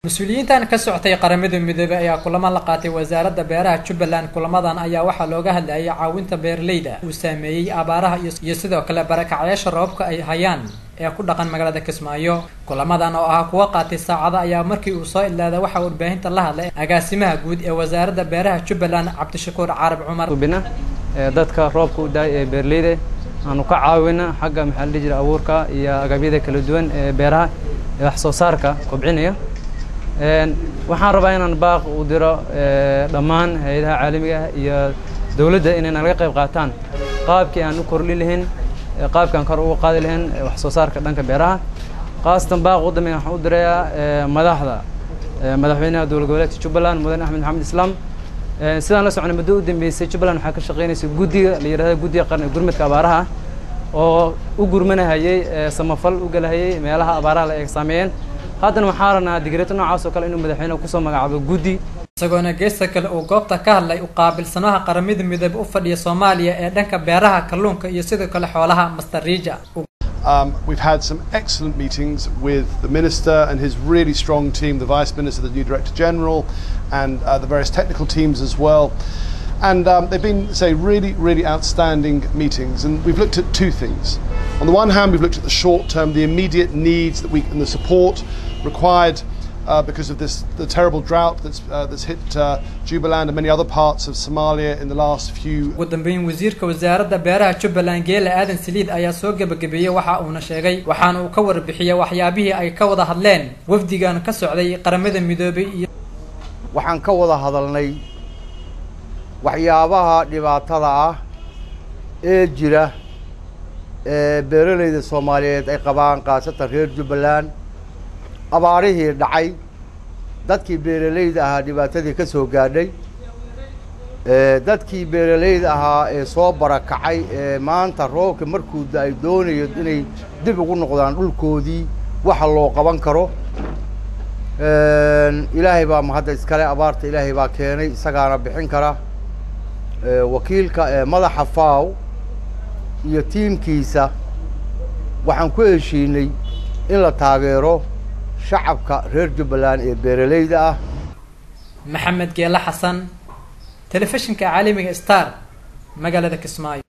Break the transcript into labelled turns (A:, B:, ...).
A: mas-uuliyiintan ka socotay qaramada midoobey ayaa kulamo la qaatay wasaaradda beeraha jubbaland kulamadan ayaa waxaa looga hadlayay caawinta beeraleyda uu saameeyey abaaraha iyo sidoo kale barakacyaasha roobabka ay hayaan ee ku dhaqan magaalada kismaayo kulamadan oo ahaa kuwa qaatay saacada ayaa markii uu soo idlaada waxaa warbaahinta la hadlay agaasimaha guud ee wasaaradda beeraha jubbaland cabdishakuur carab cumar
B: ubina dadka roobka u daay ee beeraleyda aanu ka caawina xagga maxaa la dhihi jira abuurka iyo agabyada kala duwan ee beeraha ee wax soo saarka kobcinaya waxaan rabaa inaan baaq u diro dhammaan hay-adaha caalamiga ah iyo dowladda inay nalaga qayb qaataan qaabkii aan u kordhin lahayn qaabkii aan kor uga qaadi lahayn wax soo saarka dhanka beeraha khaasatan baaq u dambeyn waxaan u dirayaa madaxda madaxweynaha dowlad goboleedka jubbaland mudane axmed maxamed islaam sidaan la soconay muddo u dambeysay jubbaland waxaa ka shaqeynaysa guddiga la yidhahda guddiga qarni gurmadka abaaraha oo u gurmanahayey samafal u galahayey meelaha abaaraha la eeg saameeyeen haddana waxaa ranaa digreeto noocaas oo kale inuu madaxweyneha kusoo magacaabo guddi
A: isagoona geesta kale uu goobta ka hadlay u qaabilsanaha qaramada midoobe u fadhiya soomaaliya ee dhanka beeraha kalluunka iyo sidoo kale xoolaha master riija
C: Um, we've had some excellent meetings with the Minister and his really strong team, the Vice Minister, the new Director General, and uh, the various technical teams as well. And um, they've been, say, really, really outstanding meetings. And we've looked at two things. On the one hand, we've looked at the short term, the immediate needs that we and the support required uh, because of this the terrible drought that's uh, that's hit uh, Jubaland and many other parts of Somalia in the last few.
A: ugu dambeyn wasiirka wasaaradda beeraha jubbaland geela aadan saliid ayaa soo gebagabeeyey waxa uuna sheegay waxaana uu ka warbixiyey waxyaabihii ay ka wada hadleen wafdigan ka socday qaramada midoobay iyo
D: waxaan ka wada hadalnay waxyaabaha dhibaatada ah ee jira ee beeralayda soomaaliyeed ay qabaan khaasatan reer jubbaland abaarihii dhacay dadkii beeralayda ahaa dhibaatadii ka soo gaadhay dadkii beeralayda ahaa ee soo barakacay ee maanta roobka markuu da-ay doonayo inay dib ugu noqdaan dhulkoodii waxa loo qaban karo ilaahay baa mahadda iskale abaarta ilaahay baa keenay isagaana bixin kara wakiilka madaxa faw iyo tiimkiisa waxaan ku heshiinay in la taageero shacabka reer jubbaland ee beeralayda ah
A: maxamed geele xasan telefishinka caalamiga star magaalada kismaayo